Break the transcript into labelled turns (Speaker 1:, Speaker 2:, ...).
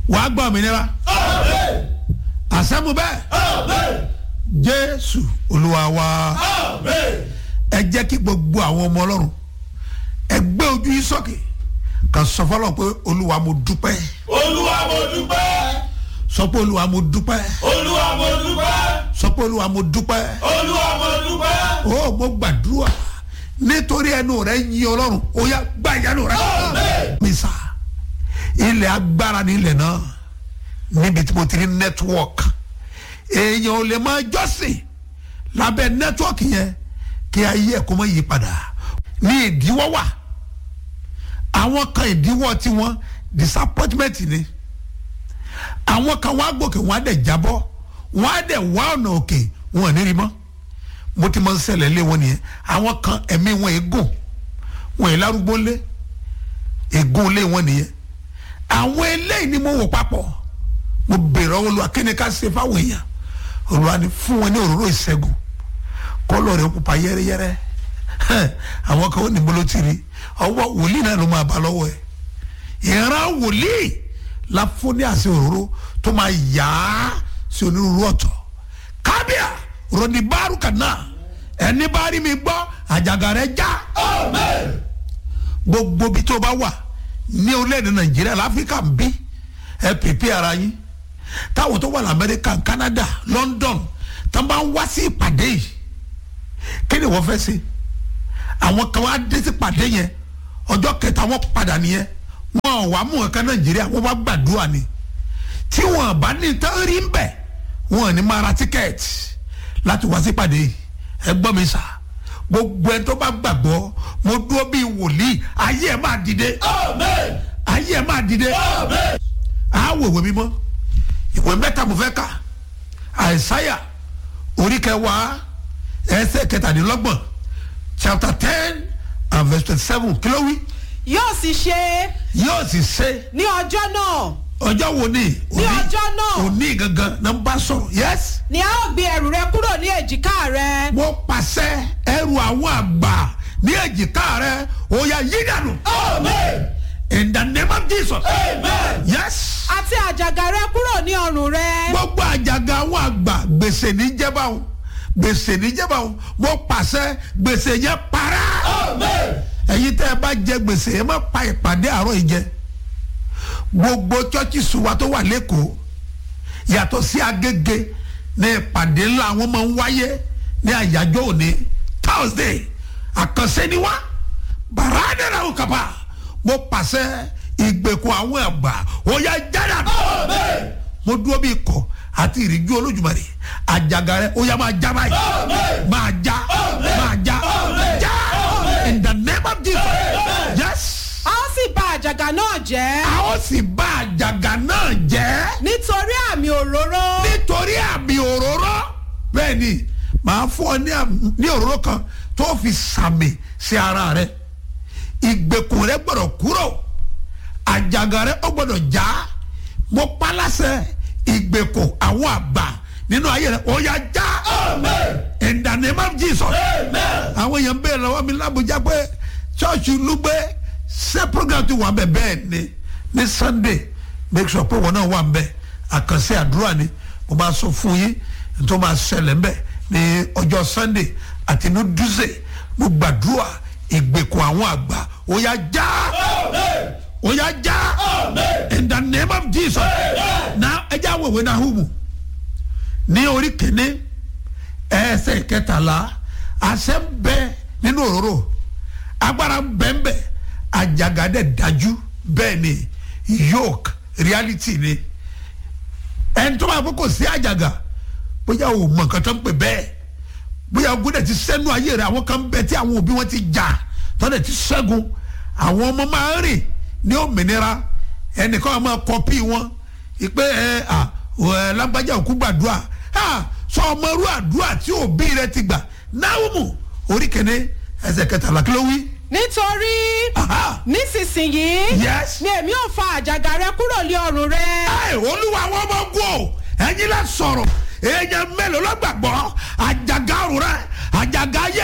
Speaker 1: wàá gbọ́ òmìnira àṣẹ́mu bẹ́ẹ̀ jésù olúwa wa ẹ jẹ́ kí gbogbo àwọn ọmọ ọlọ́run ẹ gbé ojú yín sókè kà sọ fọlọ́ pé olúwa mo dúpẹ́
Speaker 2: olúwa mo dúpẹ́
Speaker 1: sọ pé olúwa mo dúpẹ́
Speaker 2: olúwa mo dúpẹ́
Speaker 1: sọ pé olúwa mo dúpẹ́
Speaker 2: olúwa mo dúpẹ́.
Speaker 1: ó mo gbàdúrà nítorí ẹnu rẹ yin ọlọ́run ó yá gbá ìyanu rẹ. mísà ilẹ̀ agbára ní ilẹ̀ náà níbi tí mo ti ní nẹ́tíwọ́ọ̀kì èèyàn ò lè máa jọ́sìn lábẹ́ nẹ́tíwọ́ọ̀kì yẹn kí ayé ẹ̀ kó má yí padà ní ìdíwọ́ wà àwọn kan ìdíwọ́ tiwọn disappointment ni àwọn kan wọ́n á gòkè wọ́n á dẹ̀ jábọ́ wọ́n á dẹ̀ wá ọ̀nà òkè wọn ò ní rí mọ́ mo ti máa ń ṣẹlẹ̀ lé wọn nìyẹn àwọn kan ẹ̀mí wọn ègùn wọn è lárúgbó lé ègùn lé wọn nìyẹn àwọn eléyìí ni mo wò papọ̀ mo bèrè ọwọ́ lu akéde ká ṣe fáwọn èèyàn olùwà ni fún wọn ní òróró ìṣẹ́gun kọ́lọ̀ rẹ̀ pupa yẹ́rẹ́yẹ́rẹ́ àwọn kan ó ní bolo ti rí ọwọ́ wòlíì náà ló máa bá lọ́wọ́ ẹ̀ ìran wòlíì la fún ní àṣẹ òróró tó máa yá sí onírúurú ọ̀tọ̀ kábíà ròdì báàrú kàná ẹni bá rí mi gbọ́ àjàgà rẹ̀ já gbogbo bí tó bá wà ní orílẹ̀-èdè nàìjíríà láfíríkà ń bí ẹ pèpè ara yín táwọn tó wà lamẹ́ríkà canada london tó bá ń wá sí ìpàdé yìí kí ni wọ́n fẹ́ ṣe àwọn kan wá dé sí ìpàdé yẹn ọjọ́ kẹta wọ́n padà nìyẹn wọn ò wá mú ẹ̀ka nàìjíríà wọ́n bá gbàdúrà ni tí wọn bá ní tán rí ń bẹ̀ wọn ò ní máa ra tíkẹ́ẹ̀tì láti wá sí ìpàdé yìí ẹ gbọ́ mi sà gbogbo ẹ tó bá gbàgbọ́ mo dúró bíi wòlíì ayé ẹ máa dìde ayé ẹ máa dìde àáwò ìwé mímọ́ ìwé mẹ́ta mo fẹ́ kà àìsáyà orí kẹwàá ẹsẹ̀ kẹtàdínlọ́gbọ̀n chapter ten and verse twenty seven kí ló wí
Speaker 3: yóò sì ṣe
Speaker 1: yóò sì ṣe
Speaker 3: ní ọjọ́ náà
Speaker 1: ọjọ́ wo ni
Speaker 3: Ní ọjọ́ náà.
Speaker 1: òní gangan náà ń bá sọ̀rọ̀ yes
Speaker 3: ni a ó gbé ẹrù rẹ kúrò ní èjìká rẹ
Speaker 1: mo pàṣẹ ẹrù àwọn àgbà ní èjìká rẹ ó yá yí dànù in the name of jesus yes
Speaker 3: àti àjàgà rẹ kúrò ní ọrùn rẹ
Speaker 1: gbogbo àjàgà àwọn àgbà gbèsè ní jẹba o gbèsè ní jẹba o mo pàṣẹ gbèsè yẹn para ẹyin tẹ ẹ bá jẹ gbèsè ẹ má pa ìpàdé àárọ̀ yìí jẹ gbogbo chọ́ọ̀chì sùwà tó wà lẹ́kọ̀ọ́ yàtọ̀ sí agége ní ìpàdé ńlá àwọn máa ń wáyé ní àyájọ́ òní thursday àkànṣe ni wá bàrádẹ́rà ò kàpá mo pàṣẹ ìgbèkùn àwọn àgbà ó yá jáde mo dúró bí ikọ̀ àti ìrìjú olójúmọ̀rẹ́ àjàgà rẹ ó yá máa já báyìí máa já máa já já in the name of jesus yes
Speaker 3: a ó sì bà àjàgà náà jẹ́
Speaker 1: a ó sì bá àjàgà náà jẹ́
Speaker 3: nítorí àmì òróró
Speaker 1: nítorí àmì òróró bẹ́ẹ̀ ni màá fún ọ ní àmì- ní òróró kan tó fi sàmì sí ara rẹ ìgbèkùn rẹ gbọdọ̀ kúrò àjàgà rẹ ó gbọdọ̀ já mo paláṣẹ ìgbèkùn àwọn àgbà nínú ayé rẹ ó yá já in the name of jesus àwọn èèyàn ń bèèrè lọ́wọ́ mi lábújá pé ṣọ́ọ̀ṣì lúgbẹ́ ṣé program ti wà ń bẹ̀ bẹ́ẹ̀ ni ní sunday make sure pé wọn náà wà ń bẹ̀ àkànṣe àdúrà ni mo máa sọ fún yín tó máa ṣẹlẹ̀ ń bẹ̀ ní ọjọ́ sunday àti ní dúzẹ̀ mo gbàdúrà ìgbèkùn àwọn àgbà ó yá já ó yá já in the name of jesus na ẹ já wòwe náà hùwù ní orí kìíní ẹsẹ̀ kẹtàlá àṣẹ ń bẹ nínú òróró agbára ń bẹ ń bẹ àjàgàdẹ dájú bẹ́ẹ̀ ni yoke reality ni ẹni tó máa fọ kò sí àjàgà bóyá o mọ nǹkan tó ń pè bẹ́ẹ̀ bóyá ogun dẹ̀ ti sẹ́nu ayé rẹ̀ àwọn kan ń bẹ tí àwọn òbí wọn ti jà tọ́lẹ̀ ti ṣẹ́gun àwọn ọmọ máa ń rìn ní òmìnira ẹnìkan máa kọpí wọn ìpè ẹ à ẹ lágbájá òkú gbàdúrà à sọ ọmọ irú àdúrà tí òbí rẹ ti gbà náwùmù orí kẹ́ni ẹsẹ̀ kẹtàlá kí ló wí.
Speaker 3: nítorí
Speaker 1: Aha.
Speaker 3: nísinsìnyí
Speaker 1: Yes.
Speaker 3: ni èmi ò fa àjàgà rẹ kúrò ní ọrùn rẹ
Speaker 1: ẹ olúwa àwọn ọmọ ogun o ẹ̀yin lẹ sọ̀rọ̀ èèyàn mélòó ló gbàgbọ́ àjàgà ọ̀run rẹ àjàgà ayé